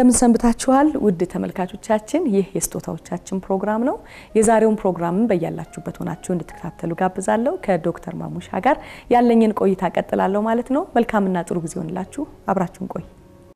እንደምን ሰንብታችኋል ውድ ተመልካቾቻችን፣ ይህ የስጦታዎቻችን ፕሮግራም ነው። የዛሬውን ፕሮግራምን በያላችሁበት ሆናችሁ እንድትከታተሉ ጋብዛለሁ። ከዶክተር ማሙሻ ጋር ያለኝን ቆይታ ቀጥላለሁ ማለት ነው። መልካምና ጥሩ ጊዜ ሆንላችሁ። አብራችሁን ቆይ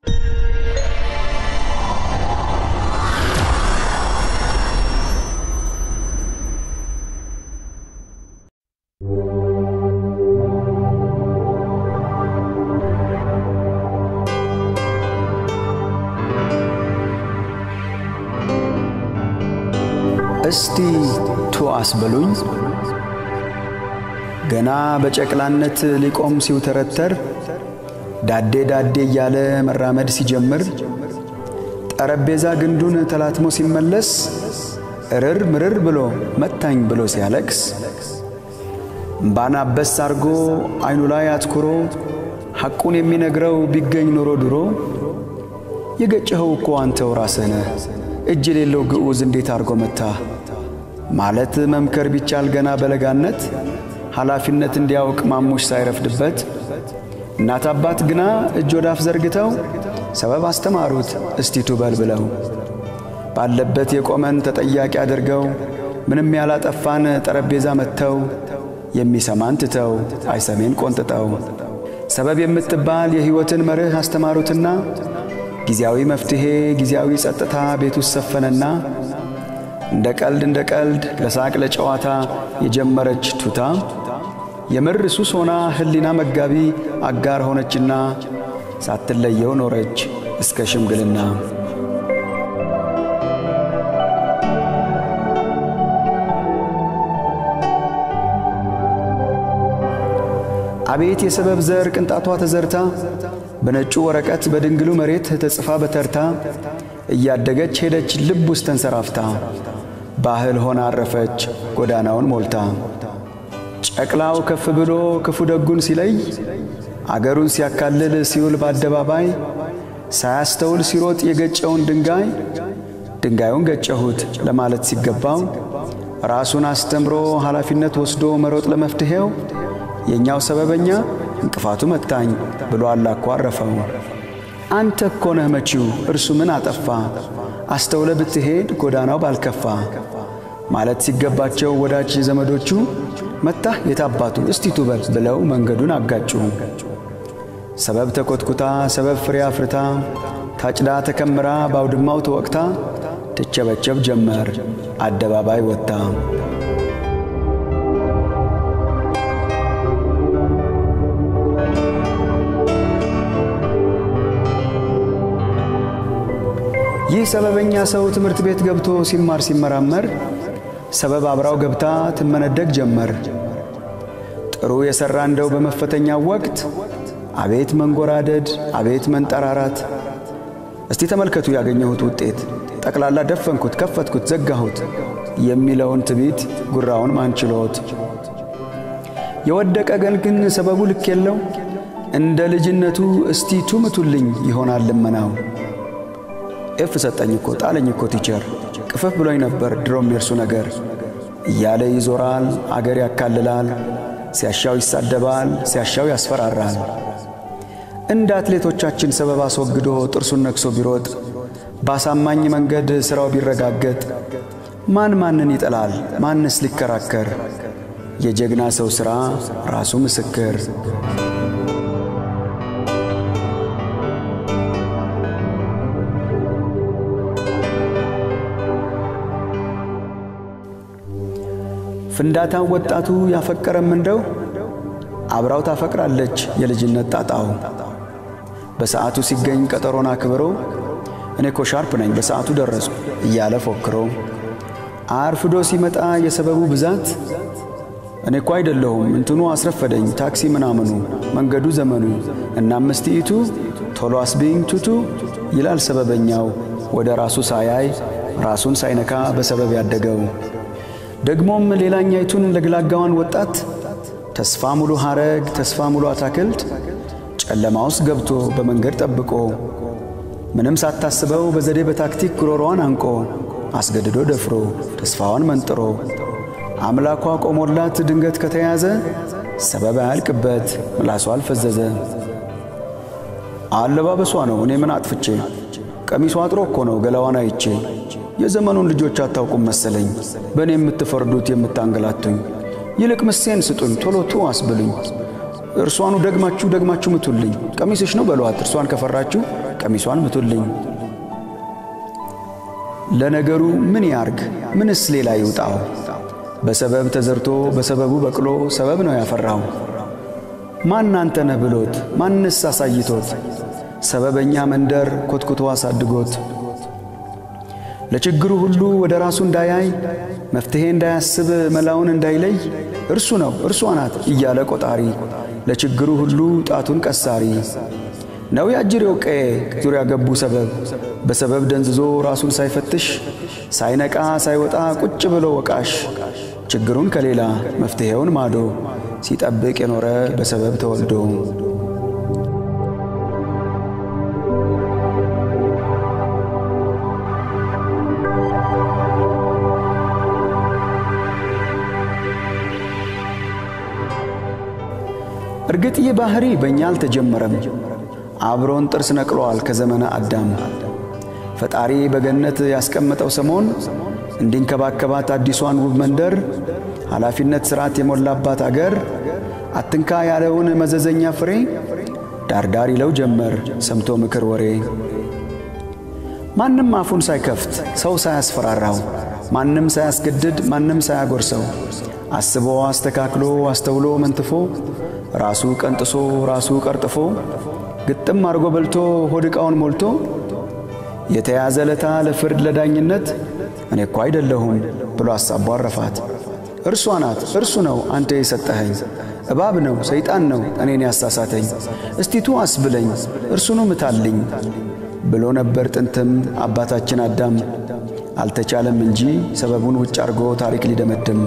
እስቲ ቱ አስበሉኝ ገና በጨቅላነት ሊቆም ሲውተረተር ዳዴ ዳዴ እያለ መራመድ ሲጀምር ጠረጴዛ ግንዱን ተላትሞ ሲመለስ እርር ምርር ብሎ መታኝ ብሎ ሲያለቅስ እምባን አበስ አርጎ ዐይኑ ላይ አትኩሮ ሐቁን የሚነግረው ቢገኝ ኖሮ ድሮ የገጨኸው እኮ አንተው ራስህ ነህ እጅ የሌለው ግዑዝ እንዴት አድርጎ መታ ማለት መምከር ቢቻል ገና በለጋነት ኃላፊነት እንዲያውቅ ማሙሽ ሳይረፍድበት እናት አባት ግና እጅ ወዳፍ ዘርግተው ሰበብ አስተማሩት እስቲቱ በል ብለው ባለበት የቆመን ተጠያቂ አድርገው ምንም ያላጠፋን ጠረጴዛ መጥተው የሚሰማን ትተው አይሰሜን ቆንጥጠው ሰበብ የምትባል የሕይወትን መርህ አስተማሩትና ጊዜያዊ መፍትሔ ጊዜያዊ ጸጥታ ቤት ውስጥ ሰፈነና እንደ ቀልድ እንደ ቀልድ ለሳቅ ለጨዋታ የጀመረች ቱታ የምር ሱስ ሆና ሕሊና መጋቢ አጋር ሆነችና ሳትለየው ኖረች እስከ ሽምግልና። አቤት የሰበብ ዘር ቅንጣቷ ተዘርታ በነጩ ወረቀት በድንግሉ መሬት ተጽፋ በተርታ እያደገች ሄደች ልብ ውስጥ ተንሰራፍታ ባህል ሆና አረፈች ጎዳናውን ሞልታ። ጨቅላው ከፍ ብሎ ክፉ ደጉን ሲለይ አገሩን ሲያካልል ሲውል በአደባባይ ሳያስተውል ሲሮጥ የገጨውን ድንጋይ ድንጋዩን ገጨሁት ለማለት ሲገባው ራሱን አስተምሮ ኃላፊነት ወስዶ መሮጥ ለመፍትሔው የእኛው ሰበበኛ እንቅፋቱ መታኝ ብሎ አላኮ አረፈው። አንተ እኮ ነህ መቺው እርሱ ምን አጠፋ አስተውለ ብትሄድ ጎዳናው ባልከፋ ማለት ሲገባቸው ወዳጅ ዘመዶቹ መታህ የታባቱ እስቲቱ በል ብለው መንገዱን አጋጩ። ሰበብ ተኮትኩታ ሰበብ ፍሬ አፍርታ ታጭዳ ተከምራ ባውድማው ተወቅታ ትቸበቸብ ጀመር አደባባይ ወጥታ። ይህ ሰበበኛ ሰው ትምህርት ቤት ገብቶ ሲማር ሲመራመር ሰበብ አብራው ገብታ ትመነደግ ጀመር። ጥሩ የሠራ እንደው በመፈተኛው ወቅት አቤት መንጎራደድ፣ አቤት መንጠራራት። እስቲ ተመልከቱ ያገኘሁት ውጤት ጠቅላላ ደፈንኩት፣ ከፈትኩት፣ ዘጋሁት የሚለውን ትቢት ጉራውን ማንችሎት የወደቀ ገን ግን ሰበቡ ልክ የለው እንደ ልጅነቱ እስቲ ቱምቱልኝ ይሆናል ልመናው። ኤፍ ሰጠኝ እኮ ጣለኝ እኮ ቲቸር ቅፍፍ ብሎኝ ነበር ድሮም የእርሱ ነገር እያለ ይዞራል፣ አገር ያካልላል፣ ሲያሻው ይሳደባል፣ ሲያሻው ያስፈራራል። እንደ አትሌቶቻችን ሰበብ አስወግዶ ጥርሱን ነክሶ ቢሮጥ ባሳማኝ መንገድ ሥራው ቢረጋገጥ ማን ማንን ይጠላል? ማንስ ሊከራከር? የጀግና ሰው ሥራ ራሱ ምስክር። ፍንዳታው ወጣቱ ያፈቀረም እንደው አብራው ታፈቅራለች የልጅነት ጣጣው። በሰዓቱ ሲገኝ ቀጠሮን አክብሮ እኔ እኮ ሻርፕ ነኝ በሰዓቱ ደረስኩ እያለ ፎክሮ አርፍዶ ሲመጣ የሰበቡ ብዛት እኔ እኮ አይደለሁም እንትኑ አስረፈደኝ ታክሲ ምናምኑ መንገዱ ዘመኑ እና አምስቲኢቱ ቶሎ አስቢኝ ቱቱ ይላል ሰበበኛው ወደ ራሱ ሳያይ ራሱን ሳይነካ በሰበብ ያደገው ደግሞም ሌላኛይቱን ለግላጋዋን ወጣት ተስፋ ሙሉ ሐረግ ተስፋ ሙሉ አታክልት ጨለማ ውስጥ ገብቶ በመንገድ ጠብቆ ምንም ሳታስበው በዘዴ በታክቲክ ጉሮሮዋን አንቆ አስገድዶ ደፍሮ ተስፋዋን መንጥሮ አምላኳ ቆሞላት ድንገት ከተያዘ ሰበብ አያልቅበት ምላሷ አልፈዘዘ። አለባበሷ ነው እኔ ምን አጥፍቼ ቀሚሷ አጥሮ እኮ ነው ገላዋን አይቼ። የዘመኑን ልጆች አታውቁም መሰለኝ በእኔ የምትፈርዱት የምታንገላቱኝ። ይልቅ ምሴን ስጡኝ ቶሎ ቱ አስብሉኝ። እርሷኑ ደግማችሁ ደግማችሁ ምቱልኝ። ቀሚስሽ ነው በሏት እርሷን ከፈራችሁ ቀሚሷን ምቱልኝ። ለነገሩ ምን ያርግ ምንስ ሌላ ይውጣው? በሰበብ ተዘርቶ በሰበቡ በቅሎ ሰበብ ነው ያፈራው። ማን አንተ ነህ ብሎት ማንስ አሳይቶት ሰበበኛ መንደር ኮትኩቶ አሳድጎት ለችግሩ ሁሉ ወደ ራሱ እንዳያይ መፍትሔ እንዳያስብ መላውን እንዳይለይ እርሱ ነው እርሷ ናት እያለ ቆጣሪ ለችግሩ ሁሉ ጣቱን ቀሳሪ ነው ያጅሬው ቀዬ ዙሪያ ገቡ ሰበብ በሰበብ ደንዝዞ ራሱን ሳይፈትሽ ሳይነቃ ሳይወጣ ቁጭ ብሎ ወቃሽ ችግሩን ከሌላ መፍትሔውን ማዶ ሲጠብቅ የኖረ በሰበብ ተወልዶ እርግጥ ይህ ባህሪ በእኛ አልተጀመረም። አብሮን ጥርስ ነቅሏል ከዘመነ አዳም። ፈጣሪ በገነት ያስቀመጠው ሰሞን እንዲንከባከባት አዲሷን ውብ መንደር ኃላፊነት ሥርዓት የሞላባት አገር አትንካ ያለውን መዘዘኛ ፍሬ ዳርዳር ይለው ጀመር ሰምቶ ምክር ወሬ። ማንም አፉን ሳይከፍት ሰው ሳያስፈራራው ማንም ሳያስገድድ ማንም ሳያጎርሰው አስቦ አስተካክሎ አስተውሎ መንትፎ ራሱ ቀንጥሶ ራሱ ቀርጥፎ ግጥም አድርጎ በልቶ ሆድ ዕቃውን ሞልቶ የተያዘ ለታ ለፍርድ ለዳኝነት እኔ እኮ አይደለሁም ብሎ አሳቦ አረፋት። እርሷ ናት እርሱ ነው አንተ የሰጠኸኝ እባብ ነው ሰይጣን ነው እኔን ያሳሳተኝ እስቲቱ አስብለኝ እርሱኑ ምታልኝ ብሎ ነበር ጥንትም አባታችን አዳም። አልተቻለም እንጂ ሰበቡን ውጭ አድርጎ ታሪክ ሊደመድም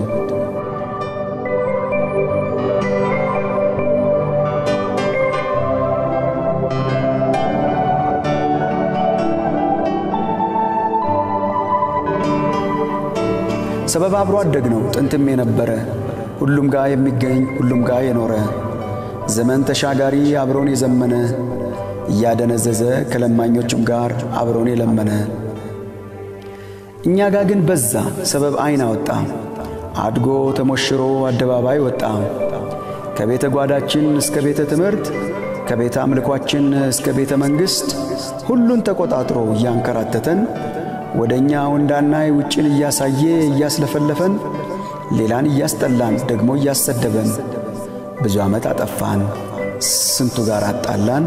ሰበብ አብሮ አደግ ነው ጥንትም የነበረ ሁሉም ጋር የሚገኝ ሁሉም ጋር የኖረ ዘመን ተሻጋሪ አብሮን የዘመነ እያደነዘዘ ከለማኞችም ጋር አብሮን የለመነ እኛ ጋር ግን በዛ ሰበብ አይን አወጣ አድጎ ተሞሽሮ አደባባይ ወጣ ከቤተ ጓዳችን እስከ ቤተ ትምህርት ከቤተ አምልኳችን እስከ ቤተ መንግሥት ሁሉን ተቆጣጥሮ እያንከራተተን ወደ እኛ እንዳናይ ውጭን እያሳየ እያስለፈለፈን ሌላን እያስጠላን ደግሞ እያሰደበን ብዙ ዓመት አጠፋን ስንቱ ጋር አጣላን።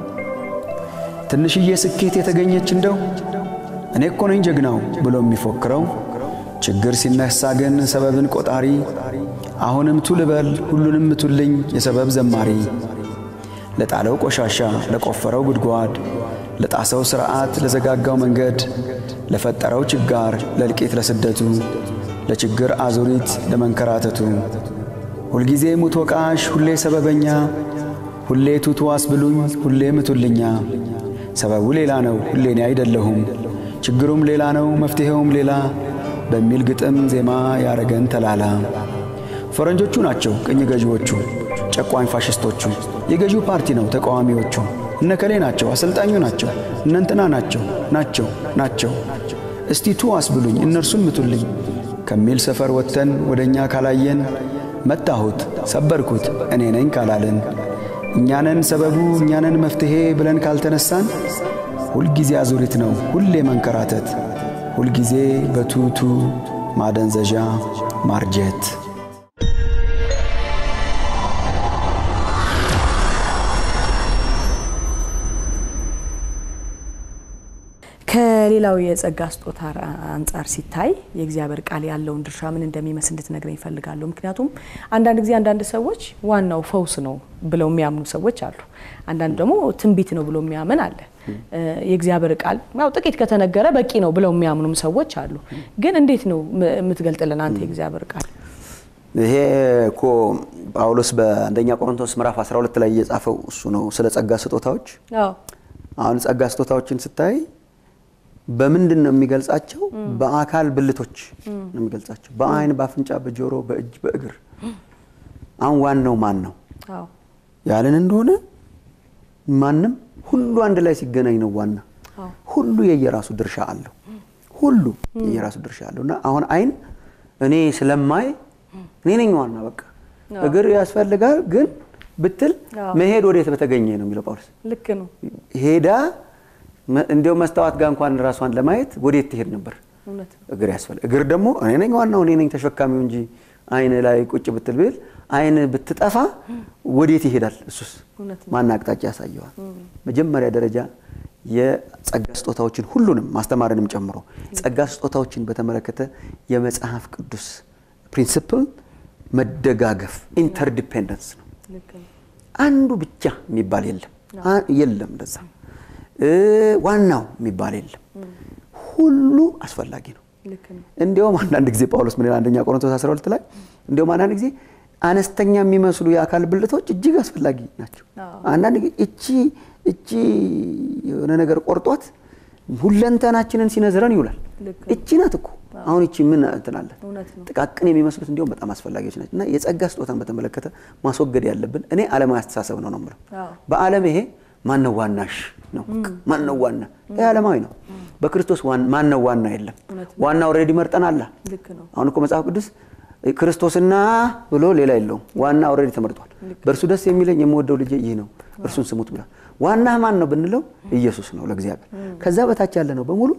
ትንሽዬ ስኬት የተገኘች እንደው እኔ እኮ ነኝ ጀግናው ብሎ የሚፎክረው ችግር ሲነሳ ግን ሰበብን ቆጣሪ አሁንም ቱ ልበል ሁሉንም ምቱልኝ የሰበብ ዘማሪ ለጣለው ቆሻሻ ለቆፈረው ጉድጓድ ለጣሰው ሥርዓት ለዘጋጋው መንገድ ለፈጠረው ችጋር ለእልቂት ለስደቱ ለችግር አዙሪት ለመንከራተቱ ሁልጊዜ ሙት ወቃሽ ሁሌ ሰበበኛ ሁሌ ቱቱ አስብሉኝ ሁሌ ምቱልኛ ሰበቡ ሌላ ነው ሁሌ እኔ አይደለሁም ችግሩም ሌላ ነው መፍትሔውም ሌላ በሚል ግጥም ዜማ ያረገን ተላላ ፈረንጆቹ ናቸው ቅኝ ገዢዎቹ ጨቋኝ ፋሽስቶቹ የገዢው ፓርቲ ነው ተቃዋሚዎቹ እነከሌ ናቸው አሰልጣኙ ናቸው እነንትና ናቸው ናቸው ናቸው እስቲ ቱ አስብሉኝ እነርሱን ምቱልኝ ከሚል ሰፈር ወጥተን ወደ እኛ ካላየን መታሁት ሰበርኩት እኔ ነኝ ካላለን እኛነን ሰበቡ እኛነን መፍትሔ ብለን ካልተነሳን ሁልጊዜ አዙሪት ነው ሁሌ መንከራተት ሁልጊዜ በቱቱ ማደንዘዣ ማርጀት ከሌላው የጸጋ ስጦታ አንጻር ሲታይ የእግዚአብሔር ቃል ያለውን ድርሻ ምን እንደሚመስል እንድትነግረኝ ይፈልጋለሁ። ምክንያቱም አንዳንድ ጊዜ አንዳንድ ሰዎች ዋናው ፈውስ ነው ብለው የሚያምኑ ሰዎች አሉ። አንዳንድ ደግሞ ትንቢት ነው ብሎ የሚያምን አለ። የእግዚአብሔር ቃል ያው ጥቂት ከተነገረ በቂ ነው ብለው የሚያምኑም ሰዎች አሉ። ግን እንዴት ነው የምትገልጥልን አንተ የእግዚአብሔር ቃል? ይሄ እኮ ጳውሎስ በአንደኛ ቆሮንቶስ ምዕራፍ 12 ላይ እየጻፈው እሱ ነው ስለ ጸጋ ስጦታዎች። አሁን ጸጋ ስጦታዎችን ስታይ በምንድን ነው የሚገልጻቸው? በአካል ብልቶች ነው የሚገልጻቸው። በአይን፣ በአፍንጫ፣ በጆሮ፣ በእጅ፣ በእግር። አሁን ዋናው ማን ነው ያለን እንደሆነ ማንም ሁሉ አንድ ላይ ሲገናኝ ነው ዋና። ሁሉ የየራሱ ድርሻ አለው። ሁሉ የየራሱ ድርሻ አለው እና አሁን አይን እኔ ስለማይ እኔ ነኝ ዋና በቃ እግር ያስፈልጋል ግን ብትል መሄድ ወዴት በተገኘ ነው የሚለው ጳውሎስ። ልክ ነው። ሄዳ እንዲያው መስታወት ጋር እንኳን ራሷን ለማየት ወዴት ትሄድ ነበር? እውነት ነው። እግር ያስፈልግ እግር ደግሞ እኔ ነኝ ዋናው እኔ ነኝ ተሸካሚው እንጂ አይን ላይ ቁጭ ብትል ብል አይን ብትጠፋ ወዴት ይሄዳል? እሱስ እውነት ነው። ማን አቅጣጫ ያሳየዋል? መጀመሪያ ደረጃ የጸጋ ስጦታዎችን ሁሉንም ማስተማርንም ጨምሮ ጸጋ ስጦታዎችን በተመለከተ የመጽሐፍ ቅዱስ ፕሪንሲፕል መደጋገፍ ኢንተርዲፔንደንስ ነው። ልክ ነው። አንዱ ብቻ የሚባል የለም አ- የለም እንደዛ እ ዋናው የሚባል የለም። ሁሉ አስፈላጊ ነው። ልክ ነው። እንዲያውም አንዳንድ ጊዜ ጳውሎስ ምን ይላል? አንደኛ ቆሮንቶስ 12 ላይ እንዲያውም አንዳንድ ጊዜ አነስተኛ የሚመስሉ የአካል ብልቶች እጅግ አስፈላጊ ናቸው። አዎ። አንዳንድ ጊዜ እቺ እቺ የሆነ ነገር ቆርጧት ሁለንተናችንን ሲነዝረን ይውላል። ልክ ነው። እቺ ናት እኮ አሁን እቺ ምን እንትን አለ እውነት ነው። ጥቃቅን የሚመስሉት እንዲሁም በጣም አስፈላጊዎች ናቸው እና የጸጋ ስጦታን በተመለከተ ማስወገድ ያለብን እኔ ዓለማዊ አስተሳሰብ ነው ነው የምለው። አዎ። በዓለም ይሄ ማነው ዋናሽ ነው ማነው ዋና ይሄ ዓለማዊ ነው። በክርስቶስ ዋን- ማነው ዋና የለም። እውነት ዋና ኦልሬዲ መርጠናል። ልክ ነው። አሁን እኮ መጽሐፍ ቅዱስ ክርስቶስና ብሎ ሌላ የለውም። ዋና ኦልሬዲ ተመርጧል። በእርሱ ደስ የሚለኝ የምወደው ልጄ ይህ ነው እርሱን ስሙት ብሏል። ዋና ማን ነው ብንለው ኢየሱስ ነው ለእግዚአብሔር። ከዛ በታች ያለ ነው በሙሉ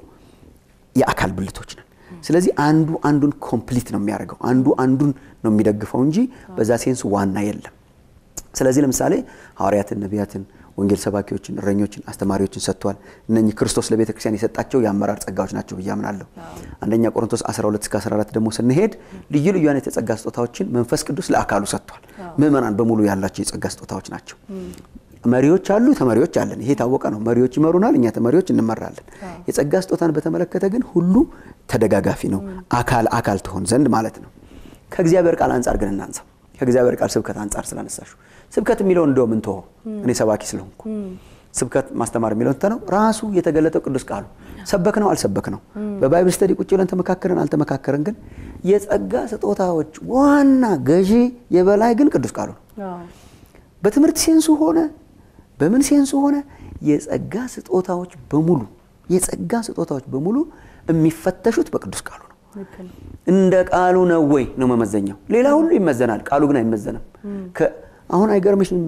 የአካል ብልቶች ነን። ስለዚህ አንዱ አንዱን ኮምፕሊት ነው የሚያደርገው፣ አንዱ አንዱን ነው የሚደግፈው እንጂ በዛ ሴንስ ዋና የለም። ስለዚህ ለምሳሌ ሐዋርያትን፣ ነቢያትን፣ ወንጌል ሰባኪዎችን፣ እረኞችን፣ አስተማሪዎችን ሰጥቷል። እነኚህ ክርስቶስ ለቤተ ክርስቲያን የሰጣቸው የአመራር ጸጋዎች ናቸው ብዬ አምናለሁ። አንደኛ ቆሮንቶስ 12 እስከ 14 ደግሞ ስንሄድ ልዩ ልዩ አይነት የጸጋ ስጦታዎችን መንፈስ ቅዱስ ለአካሉ ሰጥቷል። ምእመናን በሙሉ ያላቸው የጸጋ ስጦታዎች ናቸው። መሪዎች አሉ፣ ተመሪዎች አለን። ይሄ የታወቀ ነው። መሪዎች ይመሩናል፣ እኛ ተመሪዎች እንመራለን። የጸጋ ስጦታን በተመለከተ ግን ሁሉ ተደጋጋፊ ነው። አካል አካል ትሆን ዘንድ ማለት ነው። ከእግዚአብሔር ቃል አንጻር ግን እናንሳው። ከእግዚአብሔር ቃል ስብከት አንጻር ስላነሳሹ ስብከት የሚለው እንደው ምን ተወው፣ እኔ ሰባኪ ስለሆንኩ ስብከት ማስተማር የሚለው ነው ራሱ የተገለጠው ቅዱስ ቃሉ ሰበክ ነው አልሰበክ ነው። በባይብል ስተዲ ቁጭ ብለን ተመካከረን አልተመካከረን፣ ግን የጸጋ ስጦታዎች ዋና ገዢ የበላይ ግን ቅዱስ ቃሉ ነው። አዎ። በትምህርት ሴንሱ ሆነ በምን ሴንሱ ሆነ የጸጋ ስጦታዎች በሙሉ የጸጋ ስጦታዎች በሙሉ የሚፈተሹት በቅዱስ ቃሉ ነው። ልክ ነው። እንደ ቃሉ ነው ወይ ነው መመዘኛው። ሌላ ሁሉ ይመዘናል፣ ቃሉ ግን አይመዘንም። ከ- አሁን አይገርምሽም?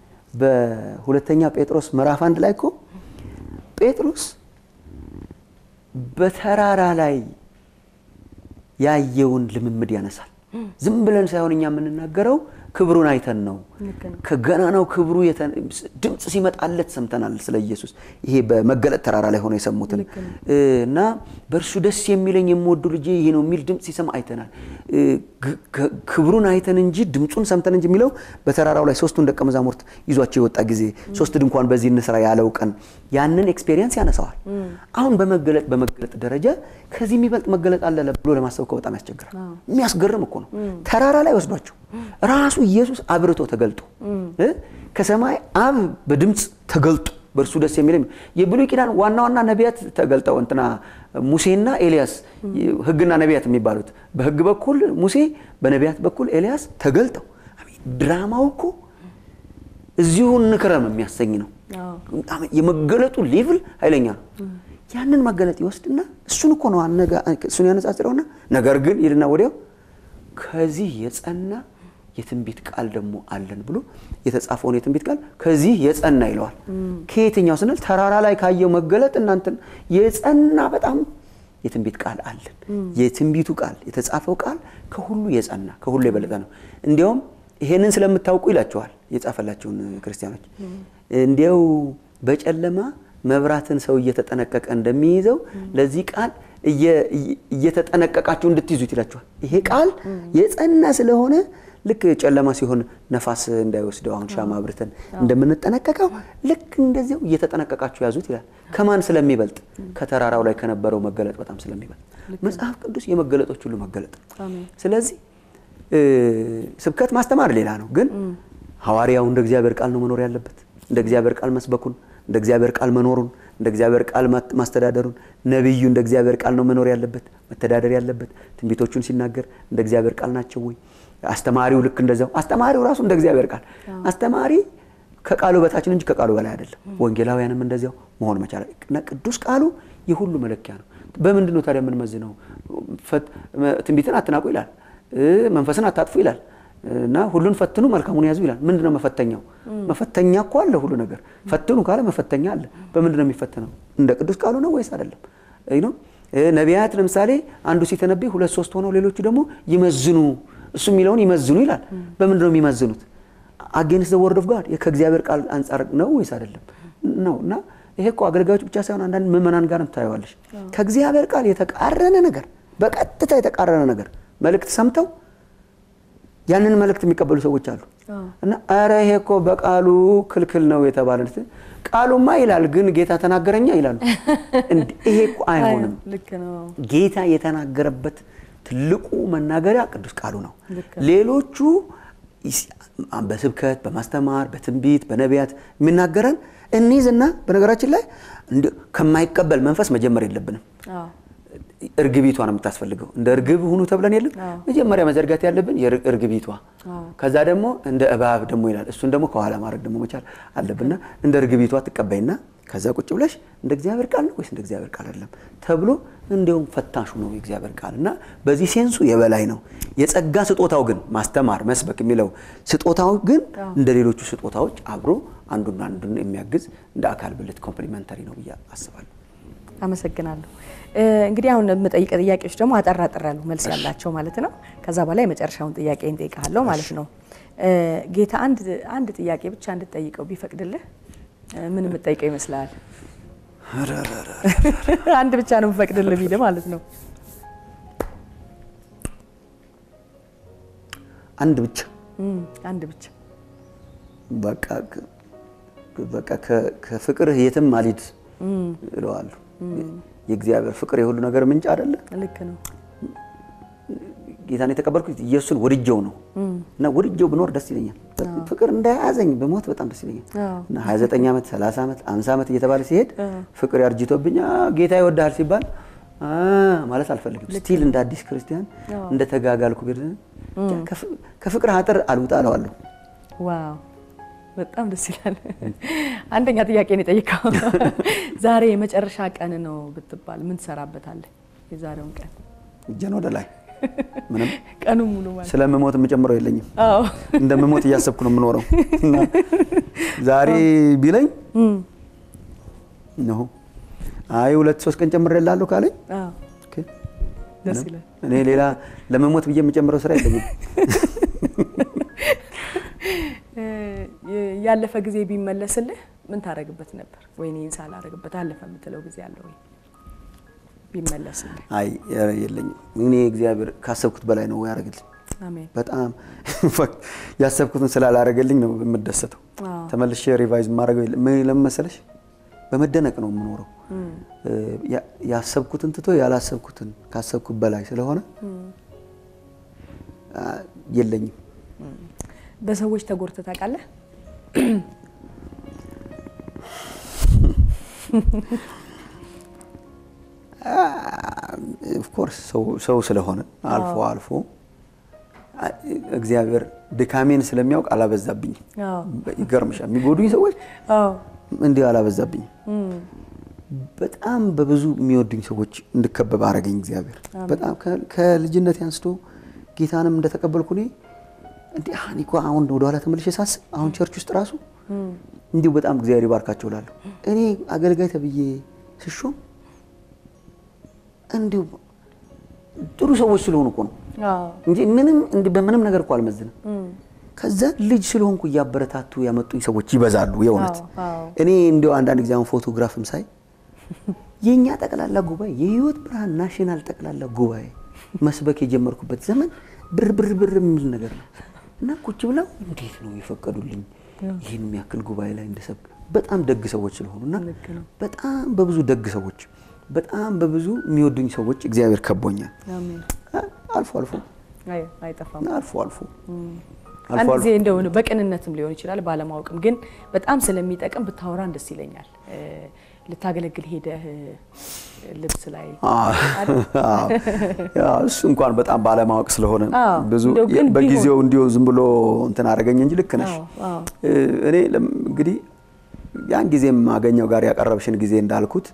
በሁለተኛ ጴጥሮስ ምዕራፍ አንድ ላይ እኮ ጴጥሮስ በተራራ ላይ ያየውን ልምምድ ያነሳል። ዝም ብለን ሳይሆን እኛ የምንናገረው ክብሩን አይተን ነው። ልክ ነው። ከገናናው ክብሩ የተ- ድምፅ ሲመጣለት ሰምተናል። ስለ ኢየሱስ ይሄ በመገለጥ ተራራ ላይ ሆኖ የሰሙትን ልክ ነው። እና በእርሱ ደስ የሚለኝ የምወዱ ልጄ ይሄ ነው የሚል ድምፅ ሲሰማ አይተናል። እ፣ ግ- ክ- ክብሩን አይተን እንጂ ድምፁን ሰምተን እንጂ የሚለው በተራራው ላይ ሶስቱን ደቀ መዛሙርት ይዟቸው የወጣ ጊዜ ሶስት ድንኳን በዚህ እንስራ ያለው ቀን ያንን ኤክስፔሪየንስ ያነሳዋል። አሁን በመገለጥ በመገለጥ ደረጃ ከዚህ የሚበልጥ መገለጥ አለ ብሎ ለማሰብ እኮ በጣም ያስቸግራል። የሚያስገርም እኮ ነው። ተራራ ላይ ወስዷቸው ራሱ ኢየሱስ አብርቶ ተገልጦ እ ከሰማይ አብ በድምፅ ተገልጦ በእርሱ ደስ የሚለኝ የብሉይ ኪዳን ዋና ዋና ነቢያት ተገልጠው እንትና ሙሴና ኤልያስ ሕግና ነቢያት የሚባሉት በሕግ በኩል ሙሴ በነቢያት በኩል ኤልያስ ተገልጠው አሜን። ድራማው እኮ እዚሁ እንክረም የሚያሰኝ ነው። አዎ። የመገለጡ ሌቭል ኃይለኛ ነው። ያንን መገለጥ ይወስድና እሱን እኮ ነው አነጋ- እሱን ያነጻጽረውና ነገር ግን ይልና ወዲያው ከዚህ የጸና የትንቢት ቃል ደግሞ አለን ብሎ የተጻፈውን የትንቢት ቃል ከዚህ የጸና ይለዋል። ከየትኛው ስንል ተራራ ላይ ካየው መገለጥ እናንተን የጸና በጣም የትንቢት ቃል አለን። የትንቢቱ ቃል የተጻፈው ቃል ከሁሉ የጸና ከሁሉ የበለጠ ነው። እንዲያውም ይሄንን ስለምታውቁ ይላቸዋል የጻፈላቸውን ክርስቲያኖች እንዲያው በጨለማ መብራትን ሰው እየተጠነቀቀ እንደሚይዘው ለዚህ ቃል እየ- እየተጠነቀቃችሁ እንድትይዙት ይላችኋል። ይሄ ቃል የጸና ስለሆነ ልክ ጨለማ ሲሆን ነፋስ እንዳይወስደው አሁን ሻማ አብርተን እንደምንጠነቀቀው ልክ እንደዚያው እየተጠነቀቃችሁ ያዙት ይላል። ከማን ስለሚበልጥ? ከተራራው ላይ ከነበረው መገለጥ በጣም ስለሚበልጥ። መጽሐፍ ቅዱስ የመገለጦች ሁሉ መገለጥ ነው። አሜን። ስለዚህ እ፣ ስብከት ማስተማር ሌላ ነው፣ ግን ሐዋርያው እንደ እግዚአብሔር ቃል ነው መኖር ያለበት። እንደ እግዚአብሔር ቃል መስበኩን፣ እንደ እግዚአብሔር ቃል መኖሩን፣ እንደ እግዚአብሔር ቃል ማት- ማስተዳደሩን፣ ነቢዩ እንደ እግዚአብሔር ቃል ነው መኖር ያለበት መተዳደር ያለበት። ትንቢቶቹን ሲናገር እንደ እግዚአብሔር ቃል ናቸው ወይ? አስተማሪው ልክ እንደዛው። አስተማሪው ራሱ እንደ እግዚአብሔር ቃል አስተማሪ ከቃሉ በታችን እንጂ ከቃሉ በላይ አይደለም። ወንጌላውያንም እንደዚያው፣ መሆን መቻል እና ቅዱስ ቃሉ የሁሉ መለኪያ ነው። በምንድን ነው ታዲያ የምንመዝነው? ትንቢትን አትናቁ ይላል፣ መንፈስን አታጥፉ ይላል እና ሁሉን ፈትኑ መልካሙን ያዙ ይላል። ምንድን ነው መፈተኛው? መፈተኛ እኮ አለ ሁሉ ነገር። ፈትኑ ካለ መፈተኛ አለ። በምንድን ነው የሚፈተነው? እንደ ቅዱስ ቃሉ ነው ወይስ አይደለም? ነቢያት ለምሳሌ አንዱ ሲተነብይ ሁለት ሶስት ሆነው ሌሎቹ ደግሞ ይመዝኑ፣ እሱ የሚለውን ይመዝኑ ይላል። በምንድን ነው የሚመዝኑት? አጌንስት ዘ ወርድ ኦፍ ጋድ ከእግዚአብሔር ቃል አንጻር ነው ወይስ አይደለም ነው እና ይሄ እኮ አገልጋዮች ብቻ ሳይሆን አንዳንድ ምዕመናን ጋርም ታየዋለሽ። ከእግዚአብሔር ቃል የተቃረነ ነገር በቀጥታ የተቃረነ ነገር መልእክት ሰምተው ያንን መልእክት የሚቀበሉ ሰዎች አሉ እና ኧረ ይሄ እኮ በቃሉ ክልክል ነው የተባለ ቃሉማ ይላል ግን ጌታ ተናገረኛ ይላሉ። ይሄ እኮ አይሆንም። ጌታ የተናገረበት ትልቁ መናገሪያ ቅዱስ ቃሉ ነው። ሌሎቹ በስብከት በማስተማር በትንቢት በነቢያት የሚናገረን እንይዝና በነገራችን ላይ ከማይቀበል መንፈስ መጀመር የለብንም። እርግቢቷ ነው የምታስፈልገው። እንደ እርግብ ሁኑ ተብለን የለም መጀመሪያ መዘርጋት ያለብን እርግቢቷ፣ ከዛ ደግሞ እንደ እባብ ደግሞ ይላል። እሱን ደግሞ ከኋላ ማድረግ ደግሞ መቻል አለብንና እንደ እርግቢቷ ትቀበይና ከዛ ቁጭ ብለሽ እንደ እግዚአብሔር ቃል ነው ወይስ እንደ እግዚአብሔር ቃል አይደለም ተብሎ እንዲሁም ፈታሹ ነው የእግዚአብሔር ቃል እና በዚህ ሴንሱ የበላይ ነው። የጸጋ ስጦታው ግን ማስተማር፣ መስበክ የሚለው ስጦታው ግን እንደ ሌሎቹ ስጦታዎች አብሮ አንዱና አንዱን የሚያግዝ እንደ አካል ብልት ኮምፕሊመንተሪ ነው ብዬ አስባለሁ። አመሰግናለሁ። እንግዲህ አሁን የምጠይቀ ጥያቄዎች ደግሞ አጠር አጠር ያሉ መልስ ያላቸው ማለት ነው። ከዛ በላይ የመጨረሻውን ጥያቄ እንጠይቃለሁ ማለት ነው። ጌታ አንድ አንድ ጥያቄ ብቻ እንድትጠይቀው ቢፈቅድልህ ምን የምትጠይቀው ይመስላል? አንድ ብቻ ነው የምፈቅድልህ ቢልህ ማለት ነው። አንድ ብቻ አንድ ብቻ በቃ በቃ ከፍቅርህ የትም አልሂድ እለዋለሁ። የእግዚአብሔር ፍቅር የሁሉ ነገር ምንጭ አይደለ? ልክ ነው። ጌታን የተቀበልኩት ኢየሱስን ወድጀው ነው እና ወድጀው ብኖር ደስ ይለኛል። ፍቅር እንዳያዘኝ በሞት በጣም ደስ ይለኛል። እና 29 ዓመት 30 ዓመት 50 ዓመት እየተባለ ሲሄድ ፍቅር ያርጅቶብኝ ጌታ ይወድሃል ሲባል ማለት አልፈልግም። ስቲል እንደ አዲስ ክርስቲያን እንደ ተጋጋልኩ ከፍቅር አጥር አልውጣ እለዋለሁ። ዋው በጣም ደስ ይላል። አንደኛ ጥያቄ ነው የጠየቀው። ዛሬ የመጨረሻ ቀን ነው ብትባል ምን ትሰራበታለህ? የዛሬውን ቀን እጄን ወደ ላይ ምንም ቀኑ ሙሉ ማለት ስለምሞት የምጨምረው የለኝም። አዎ እንደምሞት እያሰብኩ ነው የምኖረው። እና ዛሬ ቢለኝ ነው አይ ሁለት ሶስት ቀን ጨምሬልሃለሁ ካለኝ አዎ ደስ ይላል። እኔ ሌላ ለመሞት ብዬ የምጨምረው ስራ የለኝም። ያለፈ ጊዜ ቢመለስልህ ምን ታደርግበት ነበር? ወይኔ ሳላደርግበት አለፈ የምትለው ጊዜ አለ ወይ? ቢመለስልህ። አይ የለኝም። እኔ እግዚአብሔር ካሰብኩት በላይ ነው ያደረግልኝ። አሜን። በጣም ያሰብኩትን ስላላደረገልኝ ነው የምደሰተው። ተመልሼ ሪቫይዝ የማደርገው ምን ለምን መሰለሽ፣ በመደነቅ ነው የምኖረው። ያሰብኩትን ትቶ ያላሰብኩትን ካሰብኩት በላይ ስለሆነ የለኝም። በሰዎች ተጎድተህ ታውቃለህ? ኦፍኮርስ ሰው ስለሆነ አልፎ አልፎ እግዚአብሔር ድካሜን ስለሚያውቅ አላበዛብኝም። ይገርምሻል፣ የሚጎዱኝ ሰዎች እንዲህ አላበዛብኝም። በጣም በብዙ የሚወዱኝ ሰዎች እንድከበብ አረገኝ እግዚአብሔር። በጣም ከልጅነት አንስቶ ጌታንም እንደተቀበልኩ እኔ እንዲህ እኔ እኮ አሁን ወደኋላ ተመልሼ ሳስብ አሁን ቸርች ውስጥ ራሱ እንዲሁ በጣም እግዚአብሔር ይባርካቸው እላለሁ። እኔ አገልጋይ ተብዬ ስሾም እንዲሁ ጥሩ ሰዎች ስለሆኑ እኮ ነው እንጂ ምንም በምንም ነገር እኮ አልመዝንም። ከዛ ልጅ ስለሆንኩ እያበረታቱ ያመጡኝ ሰዎች ይበዛሉ። የእውነት እኔ እንዲሁ አንዳንድ ጊዜ አሁን ፎቶግራፍም ሳይ የእኛ ጠቅላላ ጉባኤ የህይወት ብርሃን ናሽናል ጠቅላላ ጉባኤ መስበክ የጀመርኩበት ዘመን ብር ብር ብር የሚል ነገር ነው እና ቁጭ ብለው እንዴት ነው የፈቀዱልኝ ይህን የሚያክል ጉባኤ ላይ እንድሰብክ። በጣም ደግ ሰዎች ስለሆኑ እና በጣም በብዙ ደግ ሰዎች በጣም በብዙ የሚወዱኝ ሰዎች እግዚአብሔር ከቦኛል። አልፎ አልፎ አይጠፋም። አልፎ አልፎ አንድ ጊዜ እንደው በቅንነትም ሊሆን ይችላል ባለማወቅም፣ ግን በጣም ስለሚጠቅም ብታወራን ደስ ይለኛል። ልታገለግል ሄደህ ልብስ ላይ እሱ እንኳን በጣም ባለማወቅ ስለሆነ አዎ፣ ብዙ እንደው ግን በጊዜው እንዲሁ ዝም ብሎ እንትን አደረገኝ እንጂ ልክ ነሽ። እኔ ለም- እንግዲህ ያን ጊዜም አገኘው ጋር ያቀረብሽን ጊዜ እንዳልኩት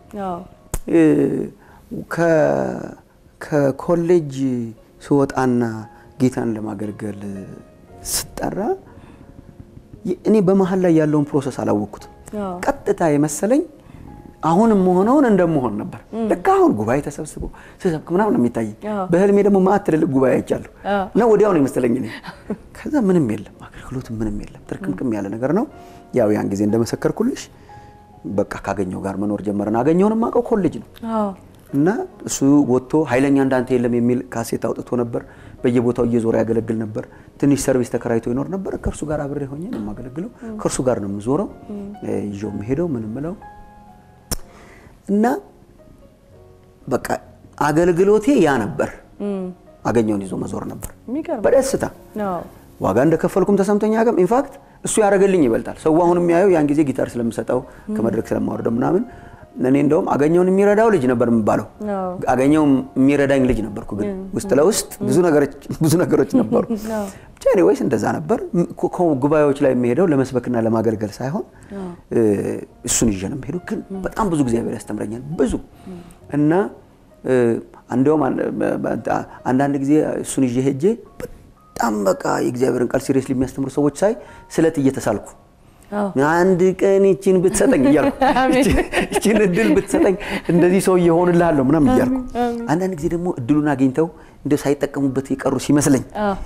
ከኮሌጅ ስወጣና ጌታን ለማገልገል ስጠራ እኔ በመሀል ላይ ያለውን ፕሮሰስ አላወቅኩትም። ቀጥታ የመሰለኝ አሁንም መሆነውን እንደመሆን ነበር። ልክ አሁን ጉባኤ ተሰብስቦ ስሰብክ ምናምን ነው የሚታየኝ። በህልሜ ደግሞ ማዕት ትልልቅ ጉባኤ አይቻለሁ እና ወዲያው ነው የመሰለኝ እኔ። ከዛ ምንም የለም አገልግሎት ምንም የለም ትርክምክም ያለ ነገር ነው። ያው ያን ጊዜ እንደመሰከርኩልሽ በቃ ካገኘው ጋር መኖር ጀመረን። አገኘውን የማውቀው ኮሌጅ ነው እና እሱ ወጥቶ ኃይለኛ እንዳንተ የለም የሚል ካሴት አውጥቶ ነበር። በየቦታው እየዞረ ያገለግል ነበር። ትንሽ ሰርቪስ ተከራይቶ ይኖር ነበር። ከእርሱ ጋር አብሬ ሆኜ ነው የማገለግለው። ከእርሱ ጋር ነው የምዞረው፣ ይዤው የምሄደው ምን ምለው እና በቃ አገልግሎቴ ያ ነበር። አገኘውን ይዞ መዞር ነበር በደስታ ዋጋ እንደከፈልኩም ተሰምቶኝ አያውቅም። ኢንፋክት እሱ ያደረገልኝ ይበልጣል። ሰው አሁን የሚያየው ያን ጊዜ ጊታር ስለምሰጠው ከመድረክ ስለማወርደው ምናምን እኔ እንደውም አገኘውን የሚረዳው ልጅ ነበር የምባለው። አገኘው የሚረዳኝ ልጅ ነበርኩ። ግን ውስጥ ለውስጥ ብዙ ነገሮች ነበሩ። ብቻ ኤኒዌይስ እንደዛ ነበር። ጉባኤዎች ላይ የሚሄደው ለመስበክና ለማገልገል ሳይሆን እሱን ይዤ ነው የሚሄደው። ግን በጣም ብዙ እግዚአብሔር ያስተምረኛል ብዙ እና እንደውም አንዳንድ ጊዜ እሱን ይዤ ሄጄ በጣም በቃ የእግዚአብሔርን ቃል ሲሪየስሊ የሚያስተምሩ ሰዎች ሳይ ስለት እየተሳልኩ አንድ ቀን ይችን ብትሰጠኝ እያልኩ ይችን እድል ብትሰጠኝ እንደዚህ ሰው እየሆንልሃለሁ ምናምን እያልኩ አንዳንድ ጊዜ ደግሞ እድሉን አግኝተው እንደ ሳይጠቀሙበት የቀሩ ሲመስለኝ